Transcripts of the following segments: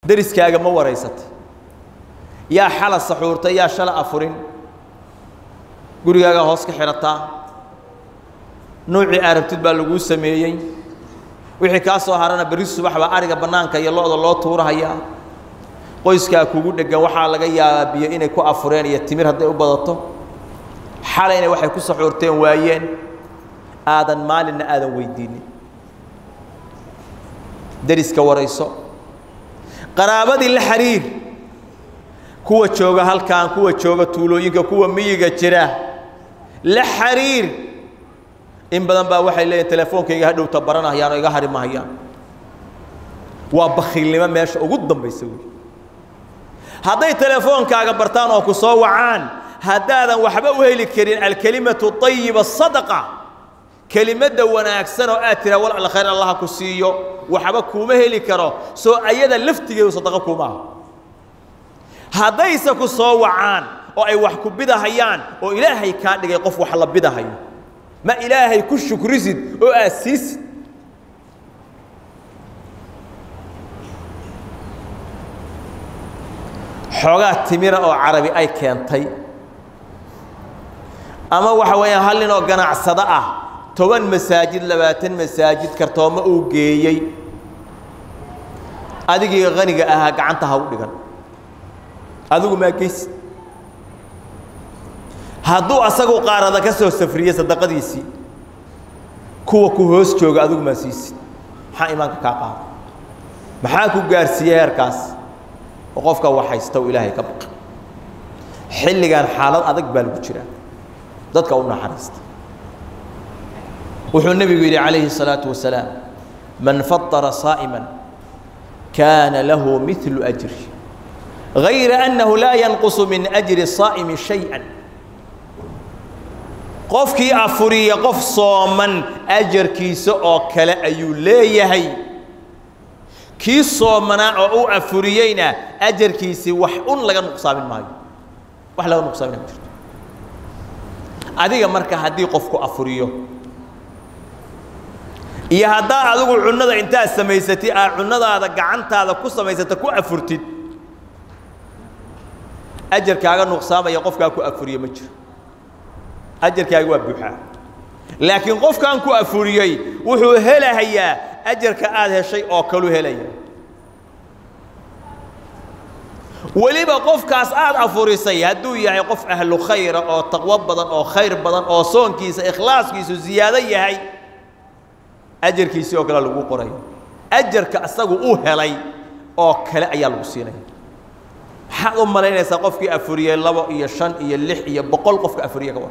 deriskaaga ma waraysatay yaa xala saxuurtay yaa shala afurin gurigaagaa hoos ka xidhataa nuucii arabtid baa laguu sameeyey wixii kaa soo harana berri subax baa ariga bannaanka iyo lo-da loo tuurahayaa qoyskaa kugu dheggan waxaa laga yaabaa biyo inay ku afureen iyo timir hadday u badato xalayna waxay ku saxuurteen waayeen aadan maalinna aadan weydiinin deriska warayso qaraabadii la xiriir kuwa jooga halkan kuwa jooga tuulooyinka kuwa miyiga jira la xiriir in badan baa waxay leeyihin telefoonkayga hadhowta baranahayaan oo iga hari mahayaan waa bakiilnimo meesha ugu dambaysa wey hadday telefoonkaaga bartaan oo ku soo wacaan haddaadan waxba u heli karin alkelimatu ayiba sadaqa kelimadda wanaagsan oo aad tiraa wal khayr allaha ku siiyo waxba kuuma heli karo soo ayada laftigeedu sadaqo kuuma aha haddayse ku soo wacaan oo ay wax ku bidahayaan oo ilaahay kaa dhigay qof wax la bidahayo ma ilaahay ku shukrisid oo aad siisid xoogaa timira oo carabi ay keentay ama waxa weeyaan hal nin oo ganacsado ah toban masaajid labaatan masaajid kartooma uu geeyey adigii haniga ahaa gacanta ha u dhigan adigu maa geysid hadduu asagu qaarada ka soo safriye sadaqadiisii kuwa ku hoos jooga adigu maa siisid maxaa imaanka kaa qaada maxaa ku gaarsiiyey heerkaas oo qofka waxaysta uu ilaahay ka baqa xilligan xaalad adag baa lagu jiraa dadka u naxariista wuxuu nebigu yidhi calayhi الsalaaةu wasalaam man faطara saaئima kaana lahu miثlu أjri غayra أnnahu laa yanqusu min أjri الصaa'imi شhayئa qofkii afuriya qof sooman ajarkiisa oo kale ayuu leeyahay kii soomanaa oo u afuriyeyna ajarkiisii wax un laga nuqsaamin maayo wax laga nuqsaamina ma jirto adiga marka haddii qofku afuriyo iyo haddaa adigu cunnada intaad samaysatid aad cunnadaada gacantaada ku samaysata ku afurtid ajarkaaga nuqsaamaya qofkaa ku afuriye ma jiro ajarkaaga waa buuxaa laakiin qofkan ku afuriyey wuxuu helahayaa ajarka aad heshay oo kalu helaya weliba qofkaas aad afurisay hadduu yahay qof ahlu khayra oo taqwo badan oo khayr badan oo soonkiisa ikhlaaskiisu ziyaado yahay ajarkiisii oo kale lagu qorayo ajarka asagu uu helay oo kale ayaa lagu siinaya maxaad u malaynaysaa qofkii afuriyey labo iyo shan iyo lix iyo boqol qofka afuriye ka war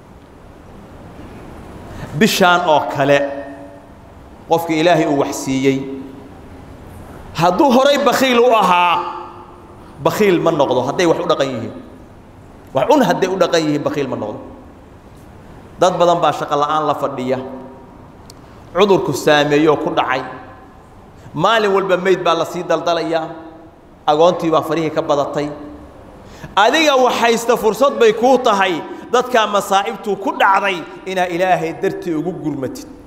bishaan oo kale qofkii ilaahay uu wax siiyey hadduu horay bakiil u ahaa bakiil ma noqdo hadday wax u dhaqan yihiin wax un hadday u dhaqan yihiin bakiil ma noqdo dad badan baa shaqo la'aan la fadhiya cudurku saameeyoo ku dhacay maalin walba meyd baa la sii daldalayaa agoontii baa farihii ka badatay adiga waxaysta fursad bay kuu tahay dadkaa masaa'ibtuu ku dhacday inaa ilaahay dartii ugu gurmatid